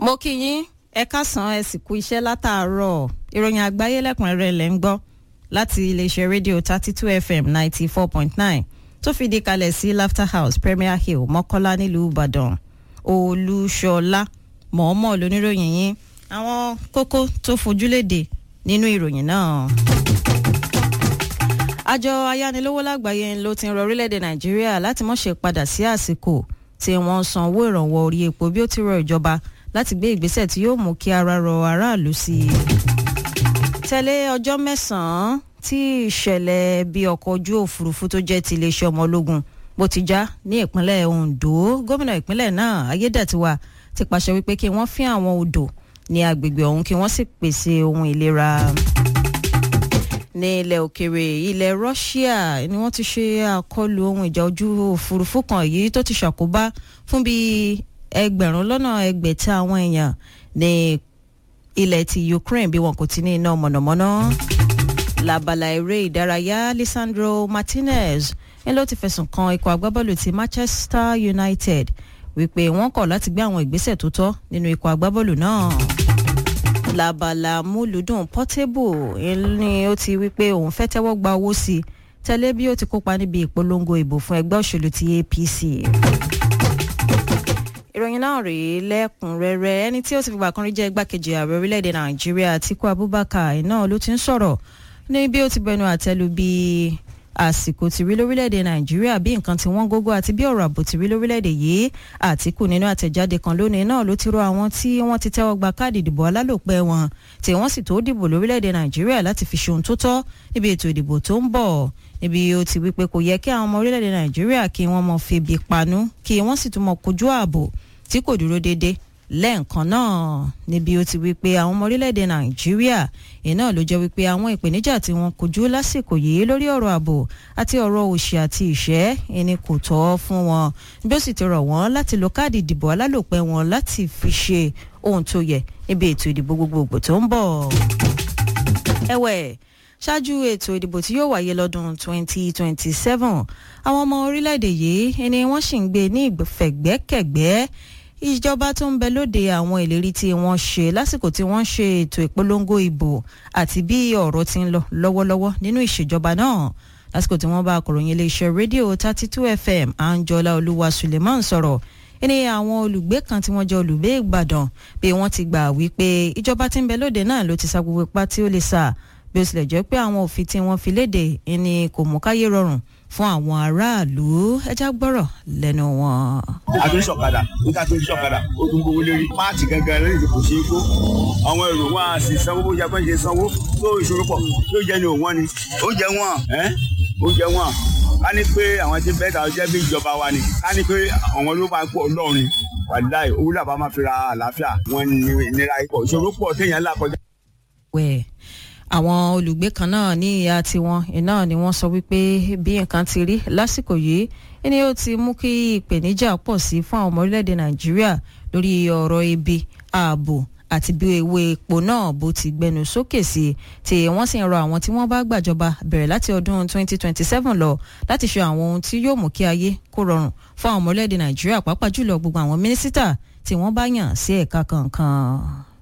mo kí yín ẹ káàsán ẹ sì kú iṣẹ́ látàárọ̀ ìròyìn àgbáyé lẹ́kùnrẹ́rẹ́ lẹ́ ń gbọ́ láti iléeṣẹ́ rédíò thirty two fm ninety four point nine tó fìdí kalẹ̀ sí laughter house premier hill mọ́kọ́lá nílùú ìbàdàn olúṣọlá mọ̀ọ́mọ̀ lóníròyìn yín àwọn kókó tó fojúlédè nínú ìròyìn náà àjọ ayánilówó lágbàáyé ló ti ń rọ orílẹ̀-èdè nàìjíríà láti má ṣe padà sí àsìkò tí wọ́n san owó ìrànwọ́ orí epo bí ó ti rọ ìjọba láti gbé ìgbésẹ̀ tí yóò mú kí ara rọ aráàlú sí i. tẹ̀lé ọjọ́ mẹ́sàn-án tí ìṣẹ̀lẹ̀ bí ọkọ̀ ojú òfurufú tó jẹ́ ti iléeṣẹ́ ọmọ ológun bó ti já ní ìpínlẹ̀ ondo gómìnà ìpínlẹ̀ náà ayédètiwa ti pàṣẹ wípé kí wọ́n fín àwọn odò ní agbègbè ọ̀hún kí wọ́n sì pèsè ohun ìlera ní ilẹ̀ òkèrè ilẹ̀ russia ni wọ́n ti ṣe àkọlù ohun ìjà ojú òfurufú kan èyí tó ti ṣàkóbá fún bíi ẹgbẹ̀rún lọ́nà ẹgbẹ̀ta àwọn èèyàn ní ilẹ̀ ti ukraine bí wọn kò ti ní iná mọ̀nàmọ́ná labala eré ìdárayá lisandro martinez ń ló ti fẹ̀sùn kan ikọ̀ agbábọ́ọ̀lù ti manchester united wípé wọ́n kọ̀ láti gbé àwọn ìgbésẹ̀ tó tọ́ nínú ikọ̀ agbábọ́ọ̀lù náà labala múlùdùn portable ni ó ti wípé òun fẹ́ tẹ́wọ́ gba owó sí i tẹ́lẹ̀ bí ó ti kópa níbi ìpolongo ìbò fún ẹgbẹ́ òṣèlú ti apc. ìròyìn náà rèé lẹ́kùnrẹ́rẹ́ ẹni tí ó ti fìgbà kan rí jẹ́ igbákejì ààrẹ orílẹ̀-èdè nàìjíríà atiku abubakar náà ló ti ń sọ̀rọ̀ ní bí ó ti bẹnu àtẹ́lu bíi àsìkò ti rí lórílẹ̀‐èdè nàìjíríà bí nǹkan tí wọ́n gógó àti bí ọ̀rọ̀ ààbò ti rí lórílẹ̀‐èdè yìí àtìkù nínú àtẹ̀jáde kan lónìí náà ló ti rọ àwọn tí wọ́n ti tẹ́wọ́ gba káàdì ìdìbò alálòpẹ́ wọn tí wọ́n sì tó dìbò lórílẹ̀‐èdè nàìjíríà láti fi ṣe ohun tó tọ́ níbi ètò ìdìbò tó ń bọ̀ níbi ó ti wí pé kò yẹ kí àwọn ọmọ orílẹ̀‐èdè nàìjíríà kí wọ́n mọ febi panú kí wọ́n sì tún mọ kojú ààbò tí kò dúró déédéé lẹ́ẹ̀kan náà níbi ó ti wí pé àwọn ọmọ orílẹ̀-èdè nàìjíríà iná ló jẹ́ wípé àwọn ìpèníjà tí wọ́n kojú lásìkò yìí lórí ọ̀rọ̀ ààbò àti ọ̀rọ̀ òṣì àti ìṣẹ́ ẹni kò tọ́ fún wọn bí ó sì ti rọ̀ wọ́n láti lo káàdì ìdìbò alálòpẹ́ wọn láti fi ṣe ohun tó yẹ níbi ètò ìdìbò gbogbogbò tó ń bọ̀. ẹ̀wẹ̀ ṣáájú ètò ìdìbò tí yóò wáyé lọ́dún 2027 àwọn ọmọ orílẹ̀-èdè yìí ẹni wọ́n sì ń gbé ní ìfẹ̀gbẹ́kẹ̀gbẹ́ ìjọba tó ń bẹ lóde àwọn ìlérí tí wọ́n ṣe lásìkò tí wọ́n ṣe ètò ìpolongo ìbò àti bí ọ̀rọ̀ ti ń lọ lọ́wọ́lọ́wọ́ nínú ìṣèjọba náà lásìkò tí wọ́n bá akọ̀ròyìn iléeṣẹ́ rédíò thirty two fm anjola olúwa suleiman sọ̀rọ̀ ẹni àwọn olùgbé kan tí wọ́n jẹ́ olùgbé ìgbàdàn bí wọ́n ti gbà wípé ìjọba tí ń bẹ lóde náà ló ti sa gbogbo ipá tí ó lè sà bí ó tilẹ̀ jẹ́ pé àwọn òfin tí wọ́n fi léde ẹni kò mú káyé rọrùn fún àwọn aráàlú ẹja gbọ́rọ̀ lẹ́nu wọn. a ti ń sọ̀kadà níta ti ń sọ̀kadà ó tún gbowó lérí páàtì gangan lórí ìdìbò ṣe é kó àwọn èrò wọn a sì sanwó bó jẹ pé ṣe sanwó tó ìṣòro pọ̀ tó jẹ ní òwọ́n ni ó jẹ wọ́n ó jẹ wọ́n ká ní pé àwọn tí bẹ́ẹ̀ ta jẹ́ bí ìjọba wa ni ká ní pé àwọn ló máa ń pọ̀ ọlọ́run wàláì owó làbá máa fi ra àlàáfíà wọn nira ipò ìṣòro pọ̀ téèyàn là kọjá. wẹ́ẹ̀ àwọn olùgbé kan náà ní ìyá tiwọn iná ni wọ́n sọ wípé bí nǹkan ti rí lásìkò yìí ni ó ti mú kí ìpèníjà pọ̀ sí fún àwọn ọmọ orílẹ̀-èdè nàìjíríà lórí ọ̀rọ̀ ibi ààbò àti bí ewé epo náà bó ti gbẹnu sókè sí tí wọ́n sì ń rọ àwọn tí wọ́n bá gbàjọba bẹ̀rẹ̀ láti ọdún 2027 lọ láti ṣe àwọn ohun tí yóò mú kí ayé kó rọrùn fún àwọn ọmọ orílẹ̀-èdè nàìjíríà pàápàá jùlọ gbogbo àwọn mínísítà tí wọ́n bá yàn sí ẹ̀ka kankan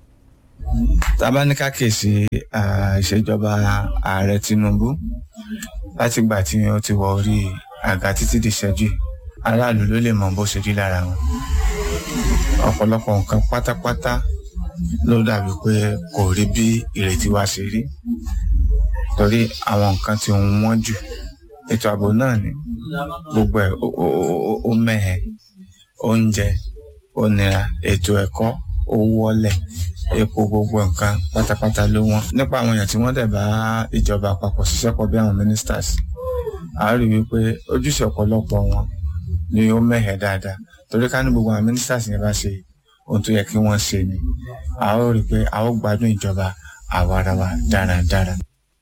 tábánikà kèsì ìṣèjọba ààrẹ tinubu látìgbà tí ó ti wọ orí àga títí di ṣẹ́jú aráàlú ló lè mọ bó ṣe rí lára wọn ọ̀pọ̀lọpọ̀ nǹkan pátápátá ló dàbí pé kò rí bí ìrètí wa ṣe rí torí àwọn nǹkan tí òun wọ́n jù ètò ààbò náà ni gbogbo ẹ̀ ó mẹ́hẹ̀ oúnjẹ ó nira ètò ẹ̀kọ́ ó wọlẹ̀ epo gbogbo nǹkan pátápátá ló wọ́n nípa àwọn èèyàn tí wọ́n dẹ̀ bá ìjọba àpapọ̀ ṣiṣẹ́ pọ̀ bí àwọn ministers a rí wípé ojúṣe ọ̀pọ̀lọpọ̀ wọn ni ó mẹ́hẹ̀ dáadáa torí ká ní gbogbo àwọn ministers yẹn bá ṣe ohun tó yẹ kí wọ́n ṣe ni a ó rí i pé a ó gbádùn ìjọba àwarawa dáradára.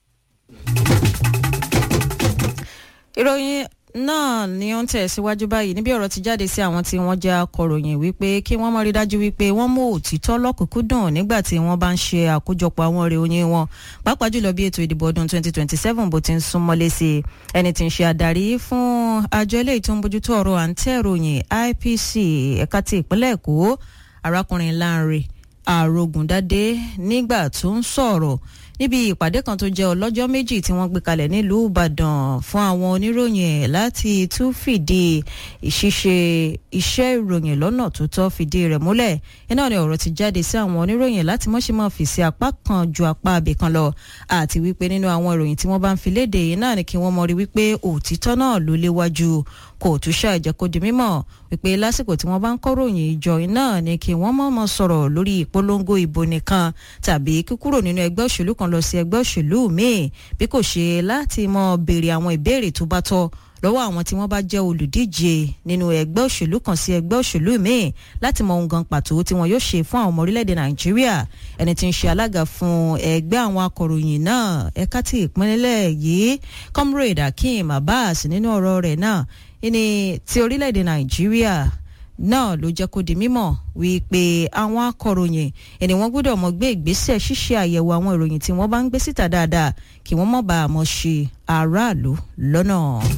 ìròyìn náà ni ó ń tẹ̀síwájú báyìí níbi ọ̀rọ̀ ti jáde sí àwọn tí wọ́n jẹ́ akọ̀ròyìn wípé kí wọ́n mọ̀ rí dájú wípé wọ́n mú òtítọ́ lọ́kùnkúndùn nígbà tí wọ́n bá ń ṣe àkójọpọ̀ àwọn ọ̀rẹ́ oyin wọn pàápàá jùlọ bí ètò ìdìbò ọdún 2027 bó ti ń súnmọ́lé sí i ẹni tí ń ṣe adarí fún àjọ eléyìí tó ń bójútó ọ̀rọ̀ à ń tẹ̀ ròyìn IPC ẹ̀ka ti ìpínlẹ̀ Èkó arákùnrin Lánre Àrògùndádé nígbà tó ń sọ̀rọ̀ níbi ìpàdé kan tó jẹ́ ọlọ́jọ́ méjì tí wọ́n gbé kalẹ̀ nílùú Ìbàdàn fún àwọn oníròyìn ẹ̀ láti tún fìdí ìṣiṣe iṣẹ́ ìròyìn lọ́nà tó tọ́ fìdí rẹ̀ múlẹ̀ iná ni ọ̀rọ̀ ti jáde sí àwọn oníròyìn láti mọ́ṣẹ́ máa fi sí apá kan ju apá abẹ kan lọ àti wípé nínú àwọn ìròyìn tí wọ́n bá ń fi léde yìí náà ni kí wọ́n mọ̀ rí wípé òtítọ́ náà ló léwájú kò tún ṣàìjẹ́ kó di mímọ̀ wípé lásìkò tí wọ́n bá ń kọ́ròyìn ìjọ náà ni kí wọ́n mọ̀ọ́mọ̀ sọ̀rọ̀ lórí ìpolongo ìbò nìkan tàbí kíkúrò nínú ẹgbẹ́ òṣèlú kan lọ sí ẹgbẹ́ òṣèlú míì bí kò ṣe láti mọ béèrè àwọn ìbéèrè tó bá tọ́ lọ́wọ́ àwọn tí wọ́n bá jẹ́ olùdíje nínú ẹgbẹ́ òṣèlú kan sí ẹgbẹ́ òṣèlú míì láti mọ ohun gan pàtó tí wọn yóò ṣe fún àwọn ọmọ orílẹ̀-èdè nàìjíríà ẹni tí ń ṣe alága fún ẹgbẹ́ àwọn akọ̀ròyìn náà ẹ̀ka tí ìpínlẹ̀ yìí comrade akeem abbas nínú ọ̀rọ̀ rẹ̀ náà ní ti orílẹ̀-èdè nàìjíríà náà ló jẹ́ kó di mímọ̀ wípé àwọn akọ̀ròyìn ẹni wọ́n gbọ́dọ̀ mọ gbé ìgbésẹ̀ ṣíṣe àyẹ̀wò àwọn ìròyìn tí wọ́n bá ń gbé síta dáadáa kí wọ́n mọ̀ bá a mọ̀ ṣe aráàlú lọ́nà.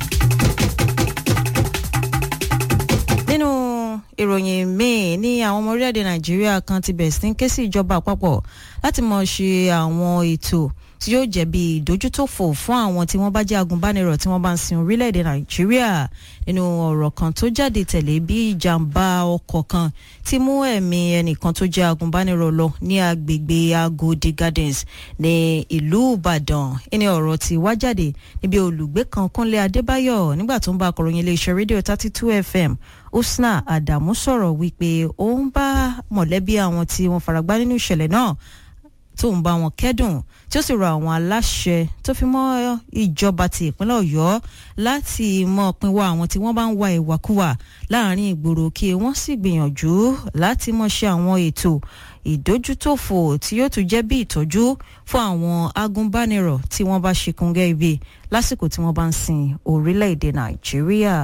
nínú ìròyìn míì ní àwọn ọmọ orílẹ̀-èdè nàìjíríà kan ti bẹ̀rẹ̀ sí ń ké sí ìjọba àpapọ̀ láti mọ̀ ṣe àwọn ètò tí yóò jẹ́ bí ìdójútòfò fún àwọn tí wọ́n bá jẹ́ agùnbánirọ̀ tí wọ́n bá ń sin orílẹ̀-èdè nàìjíríà nínú ọ̀rọ̀ kan tó jáde tẹ̀lé bí ìjàmbá ọkọ̀ kan ti mú ẹ̀mí ẹnìkan tó jẹ́ agùnbánirọ̀ lọ ní agbègbè agodi gardens ní ìlú ìbàdàn ẹni ọ̀rọ̀ tí wá jáde níbi olùgbé kan kúnlé adébáyọ̀ nígbà tó ń bá akọ̀ròyìn iléeṣẹ́ rédíò thirty two fm usna adamu sọ̀rọ̀ wípé ó ń bá mọ̀lẹ́bí àwọn tí wọ́n faragbá nínú ìṣẹ̀lẹ̀ náà tó ń bá wọn kẹ́dùn tí ó sì rọ àwọn aláṣẹ tó fi mọ́ ìjọba ti ìpínlẹ̀ ọ̀yọ́ láti mọ pinwọ́ àwọn tí wọ́n bá ń wa ìwàkuwà láàrin ìgboro kí wọ́n sì gbìyànjú láti mọ̀ ṣe àwọn ètò ìdójútòfò tí yóò tún jẹ́ bí ìtọ́jú fún àwọn agúnbánirọ̀ tí wọ́n bá ṣe kúngẹ́ ibi lásìkò tí wọ́n bá ń sin orílẹ̀-èdè nàìjíríà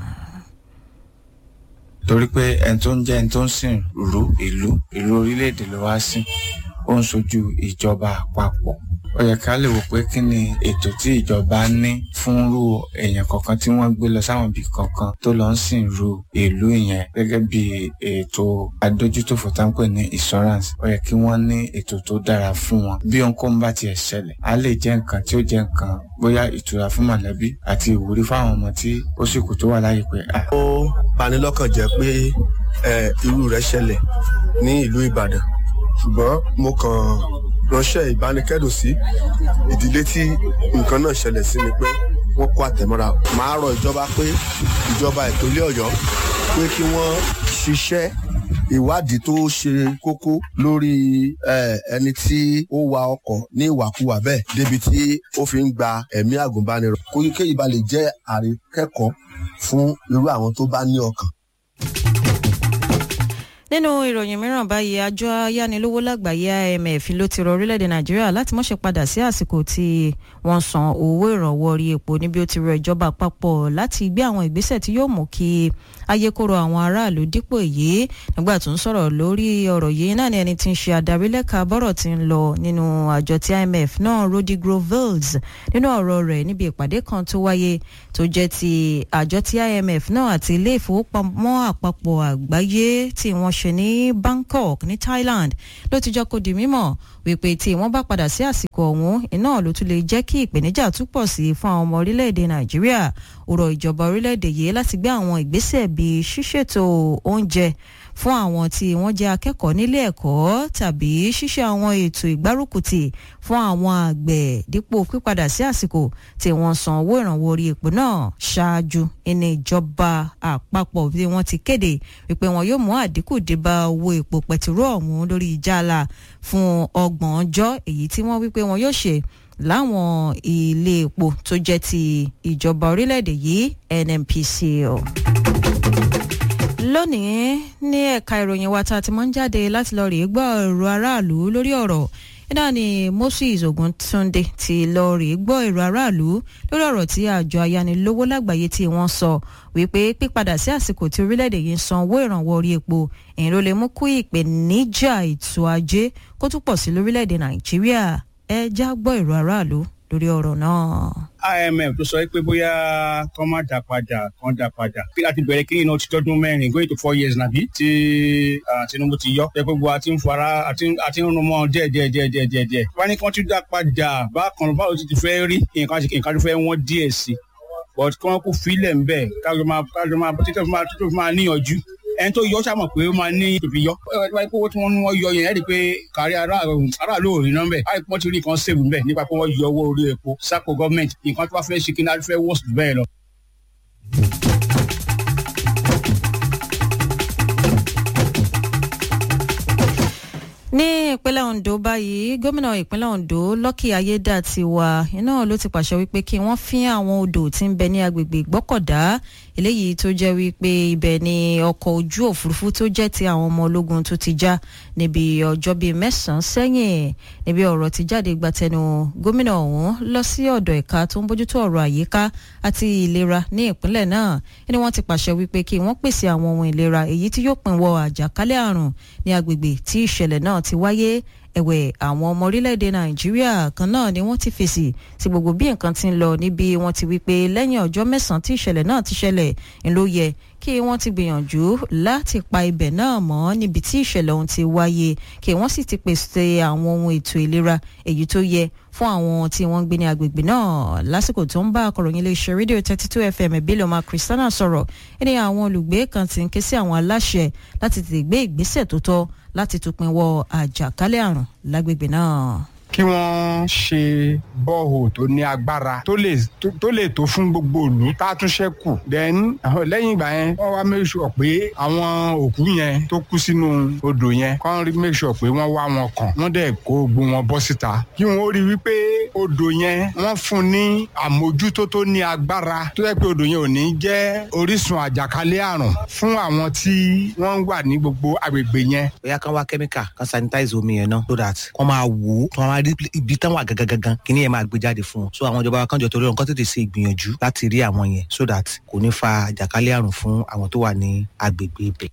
torí pé ẹni tó ń jẹ́ ẹni tó ń sìn rú ìlú ìlú orílẹ̀-èdè ló wá sí ó ń sojú ìjọba àpapọ̀ ó yẹ ká lè wò pé kí ni ètò tí ìjọba ní fún rú èèyàn kọ̀ọ̀kan tí wọ́n gbé lọ sáwọn ibì kankan tó lọ ń sìn rú ìlú yẹn gẹ́gẹ́ bí ètò adójútòfò tá ń pè ní insurance ó yẹ kí wọ́n ní ètò tó dára fún wọn bí ohunkóhun bá tiẹ̀ ṣẹlẹ̀ á lè jẹ́ nǹkan tí ó jẹ́ nǹkan bóyá ìtura fún mọ̀lẹ́bí àti ìwúrí fáwọn ọmọ tí ó sì kù tó wà láyé pé. ó bani lọ́kàn jẹ́ pé irú rẹ̀ ṣẹlẹ̀ ní ìlú ìbàdàn ṣùgbọ́n mo kàn ránṣẹ́ ìbánikẹ́dùn sí ìdílé tí nǹkan náà ṣẹlẹ̀ sí ni pé wọ́n kó àtẹ̀mọ́ra máa rọ ìjọba pé ìjọba ìpínlẹ̀ ọ̀yọ́ pé kí wọ́n ṣiṣẹ́ ìwádìí tó ṣe kókó lórí ẹni tí ó wa ọkọ̀ ní ìwàkuwà bẹ́ẹ̀ débi tí ó fi ń gba ẹ̀mí àgùnbánirọ̀ kó kéyìí ba lè jẹ́ àríkẹ́kọ̀ọ́ fún irú àwọn tó bá ní ọkàn nínú ìròyìn mìíràn báyìí àjọ ayánilówó lágbàáyé imf ló ti rọ orílẹ̀-èdè nàìjíríà láti mọ̀ṣẹ́ padà sí àsìkò tí wọ́n san owó ìrànwọ́ orí epo níbi ó ti rọ ìjọba àpapọ̀ láti gbé àwọn ìgbésẹ̀ tí yóò mú kí ayé kóró àwọn aráàlú dípò èyí nígbà tó ń sọ̀rọ̀ lórí ọ̀rọ̀ yìí náà ni ẹni tí ń ṣe adarí lẹ́ka bọ́rọ̀ ti ń lọ nínú àjọ tí imf náà rodi grovells nínú ọ̀rọ̀ rẹ̀ níbi ìpàdé kan tó wáyé tó jẹ́ ti àjọ tí imf náà àti ilé ìfowópamọ́ àpapọ̀ àgbáyé tí wọ́n ṣe ní bangkok ní thailand ló ti jọ kó di mímọ̀ wípé tí wọ́n bá padà sí àsìkò ọ̀hún iná ló tún lè jẹ́ kí ìpèníjà túpọ̀ sí fún àwọn ọmọ orílẹ̀-èdè nàìjíríà ó rọ ìjọba orílẹ̀-èdè yìí láti gbé àwọn ìgbésẹ̀ bíi ṣíṣètò oúnjẹ fún àwọn tí wọ́n jẹ́ akẹ́kọ̀ọ́ nílé ẹ̀kọ́ tàbí ṣíṣe àwọn ètò ìgbárùkùtì fún àwọn àgbẹ̀ dípò pípadà sí àsìkò tí wọ́n san owó ìrànwọ́ orí epo náà ṣáájú ẹni ìjọba àpapọ̀ bí wọ́n ti kéde wípé wọn yóò mú àdínkù dé bá owó epo pẹtiró ọ̀hún lórí ìjàlá fún ọgbọ̀n ọjọ́ èyí tí wọ́n wípé wọn yóò ṣe láwọn ilé epo tó jẹ́ ti ìjọba orílẹ̀-èdè yìí nnpcl lónìí ní ẹ̀ka ìròyìn wa tá a ti mọ́ ń jáde láti lọ rèé gbọ́ èrò aráàlú lórí ọ̀rọ̀ nígbà ni moses oguntunde ti lọ rèé gbọ́ èrò aráàlú lórí ọ̀rọ̀ tí àjọ ayánilówó lágbàáyé tí wọ́n sọ wípé pípadà sí àsìkò tí orílẹ̀-èdè yìí ń san owó ìrànwọ́ orí epo èyí ló lè mú kú ìpèníjà ètò ajé kó tún pọ̀ sí lórílẹ̀-èdè nàìjíríà ẹ já gbọ́ èrò aráàlú lórí ọ̀rọ̀ náà. imf tó sọ pé bóyá kọ́ má dà padà kọ́ dà padà kí láti bẹ̀rẹ̀ kí iná ti tọ́dún mẹ́rin going to four years nàbí tí tinubu ti yọ pé gbogbo àti ń fara àti ń rún mọ́ díẹ̀ díẹ̀ díẹ̀ díẹ̀ díẹ̀ díẹ̀ wọ́n ní kí wọ́n ti dà padà bákan báwo ti ti fẹ́ rí nǹkan nǹkan tó fẹ́ wọ́n díẹ̀ sí but kí wọ́n kó filẹ̀ ń bẹ̀ kájọ máa kájọ máa títí tó fi máa níyànjú ẹni tó yọ ṣàmọ̀ pé ó máa ní ìfi yọ wáyé pé owó tí wọ́n ní wọ́n yọ yẹn ẹ́ rí i pé kárí aráàlú ò rí náà bẹ́ẹ̀ báyìí wọ́n ti rí nǹkan sèwù bẹ́ẹ̀ nípa pé wọ́n yọ owó orí epo sápò gọ́ọ̀mẹ̀ntì nǹkan tó bá fẹ́ ṣe kí náà fẹ́ wọ́ọ̀sì bẹ́ẹ̀ lọ. ní ìpínlẹ̀ ondo báyìí gómìnà ìpínlẹ̀ ondo lucky ayédàtiwa iná ló ti pàṣẹ wípé kí wọ́n fín àwọn odò tí ń bẹ ní agbègbè ìgbọ́kọ̀dá eléyìí tó jẹ́ wípé ibẹ̀ ni ọkọ̀ ojú òfurufú tó jẹ́ ti àwọn ọmọ ológun tó ti já níbi ọjọ́ bíi mẹ́sàn-án sẹ́yìn níbi ọ̀rọ̀ ti jáde gbatẹnu gómìnà ọ̀hún lọ sí ọ̀dọ̀ ẹ̀ka tó ń bójútó ọ̀rọ̀ àyíká àti ìlera ní ìpínlẹ̀ náà ni wọ́n ti pàṣẹ wípé kí wọ́n pèsè àwọn ohun ìlera èyí tí yóò pinwọ́ àjàkálẹ̀ àrùn ní agbègbè tí ìṣẹ̀lẹ̀ náà ti wáyé ẹ̀wẹ̀ àwọn ọmọ orílẹ̀-èdè nàìjíríà kan náà ni wọ́n ti fèsì sí gbogbo bí nǹkan ti ń lọ níbi wọ́n ti wí pé lẹ́yìn ọjọ́ mẹ́sàn-án tí ìṣẹ̀lẹ̀ náà ti ṣẹlẹ̀ ń ló yẹ kí wọ́n ti gbìyànjú láti pa ibẹ̀ náà mọ́ níbi tí ìṣẹ̀lẹ̀ ọ̀hún ti wáyé kí wọ́n sì ti pèsè àwọn ohun ètò ìlera èyí tó yẹ fún àwọn tí wọ́n ń gbé ní agbègbè náà lásìkò tó ń bá akọ̀ròyìn iléeṣẹ́ rédíò thirty two fm ìbílẹ̀ ọmọ kristiana sọ̀rọ̀ ẹni àwọn olùgbé kan ti ń ké sí àwọn aláṣẹ láti tètè gbé ìgbésẹ̀ tó tọ́ láti tupin wọ àjàkálẹ̀ àrùn lágbègbè náà kí wọ́n ṣe bọ́ọ̀hù tó ní agbára tó lè tó lè tó fún gbogbo ìlú tá a tún ṣẹ́kù then lẹ́yìn ìgbà yẹn wọ́n wá make sure pé àwọn òkú yẹn tó kú sínú odò yẹn kọ́ rí make sure pé wọ́n wá wọn kàn wọ́n dẹ̀ kó gbogbo wọn bọ́ síta kí wọ́n rí wípé odò yẹn wọ́n fún ní àmójútó tó ní agbára tó yẹ pé odò yẹn ò ní jẹ́ orísun àjàkálẹ̀ àrùn fún àwọn tí wọ́n wà ní gbogbo agbègbè yẹn. bóyá kán wá kẹ́míkà kán sanitize omi yẹn náà so that kán máa wò ó kán máa rí ibi tán wà gangan kí ni yẹn máa gbé jáde fún wọn so àwọn ìjọba kan jọ torí ọ̀n kán tètè ṣe ìgbìyànjú láti rí àwọn yẹn so that kò ní fa àjàkálẹ̀ àrùn fún àwọn tó wà ní agbègbè ibẹ̀.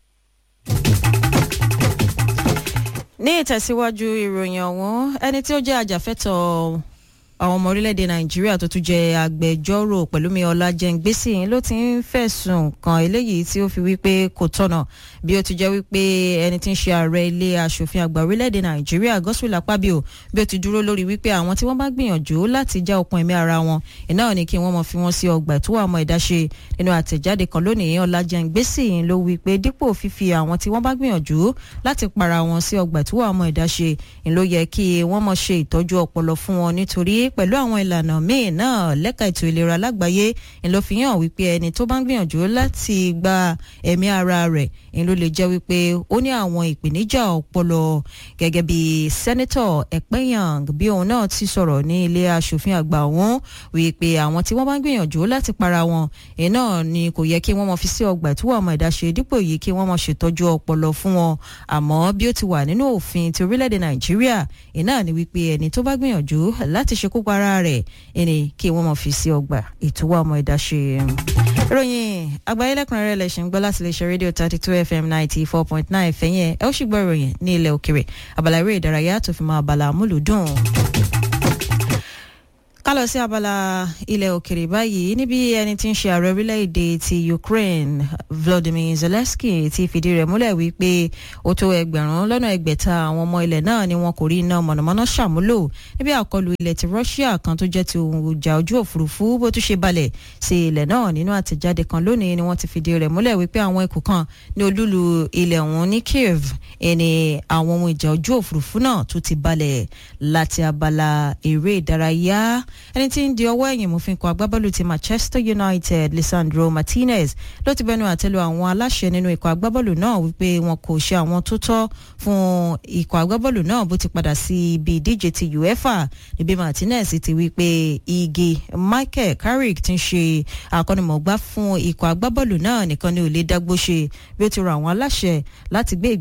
ní ìtẹ̀síwájú ìròyìn ọ̀hún ẹni tí ó jẹ́ ajàfẹ́tọ̀ọ́ àwọn ọmọ orílẹ̀-èdè nàìjíríà tó tún jẹ́ agbẹjọ́rò pẹ̀lúmi ọlájẹ́ngbèsì ló ti ń fẹ̀sùn kan eléyìí tí ó fi wípé kò tọ̀nà bí ó ti jẹ́ wípé ẹni tí ń ṣe ààrẹ ilé asòfin àgbà orílẹ̀-èdè nàìjíríà gospel akpabio bí ó ti dúró lórí wípé àwọn tí wọ́n bá gbìyànjú láti já okun ẹ̀mí ara wọn iná ní kí wọ́n mọ̀ fi wọ́n sí ọgbà ìtúwọ̀ àmọ́ ìdáṣe nínú àtẹ̀jáde kan lónìí ọlájẹ́ngbèsì ló wípé dípò fífi àwọn tí wọ́n bá gbìyànjú láti para wọn sí ọgbà ìtúwọ̀ àmọ́ ìdáṣe ló yẹ kí wọ́n mọ̀ ṣe ìtọ́jú ọpọlọ fún wọn nítorí pẹ̀lú àwọn ìlànà míì náà lẹ́ka ètò ìlera lágbàáyé ló fi hàn wípé ẹni tó bá ń gbìyànjú láti gba ẹ̀mí ara rẹ̀ ń ló lè jẹ́ wípé ó ní àwọn ìpèníjà ọpọlọ gẹ́gẹ́ bí sẹ́nẹ́tọ̀ ẹ̀pẹ́yàn bí òun náà ti sọ̀rọ̀ ní ilé asòfin àgbà ọ̀hún wípé àwọn tí wọ́n bá ń gbìyànjú láti para wọn iná ni kò yẹ kí wọ́n mọ fi sí ọgbà ìtúwọ̀ ọmọ ìdáṣe dípò yìí kí wọ́n mọ ṣètọ́jú ọpọlọ fún wọn àmọ́ bí ó ti wà nínú òfin ti orílẹ̀-èdè nàìjíríà iná ni wípé ẹni tó bá gbìyànjú láti ṣekú pa ara rẹ̀ ẹni kí wọ́n mọ̀ fi sí ọgbà ìtúwọ́ ọmọ ìdáṣe. ìròyìn àgbáyé lẹ́kùnrẹ́rẹ́ lẹ́sìn gbọ́ láti lè ṣe rédíò thirty two fm ninety four point nine fẹ̀yìn ẹ̀ ẹ́ ó sì gbọ́ ìròyìn ní ilẹ̀ òkèrè abala eré ìdárayá tó fi mọ́ abala amúlùdùn ká lọ sí abala ilẹ̀ òkèrè báyìí níbi ẹni tí ń ṣe ààrẹ orílẹ̀-èdè ti Ukraine Volodymyr Zelensky ti fìdí rẹ̀ múlẹ̀ wípé ó tó ẹgbẹ̀rún lọ́nà ẹgbẹ̀ta àwọn ọmọ ilẹ̀ náà ni wọn kò rí iná mọ̀nàmọ́ná ṣàmúlò níbi àkọlù ilẹ̀ ti Russia kan tó jẹ́ ti ohun ìjà ojú òfurufú bó tún ṣe balẹ̀ sí ilẹ̀ náà nínú àtẹ̀jáde kan lónìí ni wọ́n ti fìdí rẹ̀ múlẹ̀ wípé àwọn ikùn kan ní olúlu ilẹ̀ ọ̀hún ní Kiev ẹni àwọn ohun ìjà ojú òfurufú náà tó ti balẹ̀ láti abala eré ìdárayá ẹni tí ń di ọwọ́ ẹ̀yìn mú fi kọ agbábọ́ọ̀lù ti Manchester United Lisandro Martinez ló ti bẹnu àtẹ́lu àwọn aláṣẹ nínú ikọ̀ agbábọ́ọ̀lù náà wípé wọn kò ṣe àwọn tó tọ́ fún ikọ̀ agbábọ́ọ̀lù náà bó ti padà sí ibi ìdíje ti UEFA níbi Martinez ti wí pé igi Michael Carrick ti ń ṣe akọ́nimọ̀gbá fún ikọ̀ agbábọ́ọ̀lù náà nìkan ni ò lè dágbó ṣe bí ó ti rọ àwọn aláṣẹ láti gbé ìgbésẹ̀ tó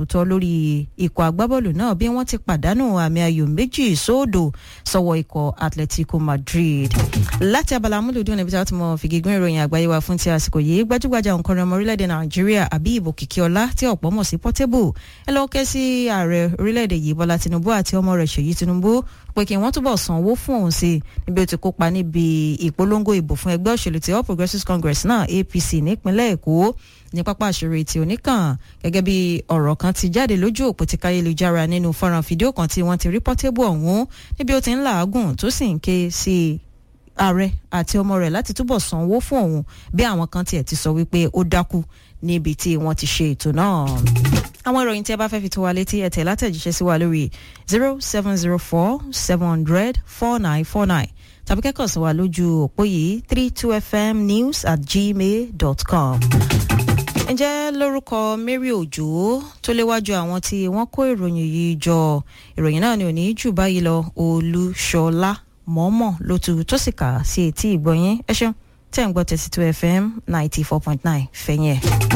tó tọ́ lórí ikọ̀ agbábọ́ọ̀lù náà bí wọ́n ti pàdánù àmì ayò méjì sóòdò sọ́wọ́ ikọ̀ atletico madrid láti abala amúlùdún níbi tí a ti mọ fìgígún ìròyìn àgbáyé wa fún ti àsìkò yìí gbajúgbajà òǹkọrin ọmọ orílẹ̀-èdè nàìjíríà Habib Òkìkíọlá tí ọ̀pọ̀ mọ̀ sí Portable ẹ lọ́ọ́ kẹ́ sí ààrẹ orílẹ̀-èdè yìí Bọ́lá Tinubu àti ọmọ rẹ̀ Ṣèyí Tinubu pé kí wọ́n túbọ̀ sanwó fún òun sí níbi ó ti kópa níbi ìpolongo ìbò fún ẹgbẹ́ òṣèlú ti All Progressives Congress náà APC nípínlẹ̀ Èkó ní pápá àṣírí ti oníkàn gẹ́gẹ́ bí ọ̀rọ̀ kan ti jáde lójú òpó ti káyélujára nínú fọ́nrán fídíò kan tí wọ́n ti rí Portable ọ̀hún níbi ó ti ń làágùn tó sì ń ké sí ààrẹ àti ọmọ rẹ̀ láti túbọ̀ sanwó fún òun bí àwọn kan tiẹ̀ ti sọ wípé ó dákú níbi tí wọ́n ti ṣe ètò náà. àwọn ìròyìn tí ẹ bá fẹ́ fi tó wa létí ẹ tẹ̀ látẹ̀jíṣẹ́ sí wa lórí zero seven zero four seven hundred four nine four nine tàbí kẹ́kọ̀ọ́ sí wa lójú òpó yìí three two fm news at gmail dot com. ǹjẹ́ lórúkọ Mary Òjò tó léwájú àwọn tí wọ́n kó ìròyìn yìí jọ ìròyìn náà ni ò ní jù báyìí lọ Olúṣọlá mọ́mọ́ ló tu tó sì kà sí etí ìgbọ̀nyín ẹ ṣeun tẹ́ ń gbọ́ thirty two fm ninety four point nine fẹ̀yìn ẹ̀.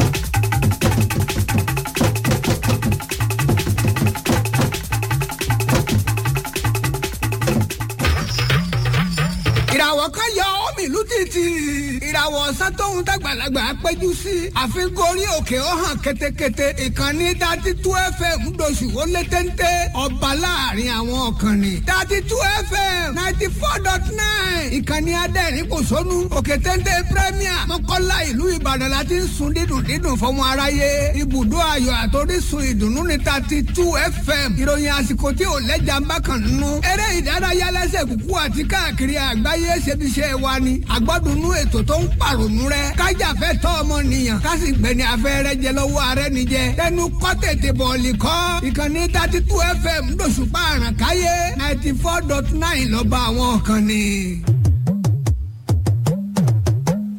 ìràwọ̀ kan yọ omi ìlú títì ìràwọ̀ ọ̀sán tóun dàgbàlagbà péjú sí àfikún orí òkè ó hàn ketekete ìkànnì dati tú fm doṣù ó lé téńté ọba láàrin àwọn ọ̀kànnì dati tú fm ninety four dot nine ìkànnì adẹ́rìn kò sónú òkè téńté premier mọ́kànlá ìlú ìbàdàn láti ń sun dídùn dídùn fọmọ aráyé ibùdó ayọ̀ àtòrísun ìdùnnú ní dati tú fm ìròyìn àsìkò tí ò lẹ́jà ń bá kàn nínú eré ìdárayá lẹ́sẹ̀ kúkú àti káàkiri àgbáyé ayé ṣebiṣẹ́ wa ni àgbọ́dúnú ètò tó ń pàrònú rẹ kájàfẹ́ tọ́ ọmọnìyàn kásì gbẹ̀ni afẹ́rẹ́ jẹ lọ́wọ́ ààrẹ nìjẹ tẹnu kọ́ tètè bọ̀ọ̀lì kọ́ ìkànnì thirty two fm lóṣùpá àràkáyé ninety four dot nine lọ́ba àwọn kan ni.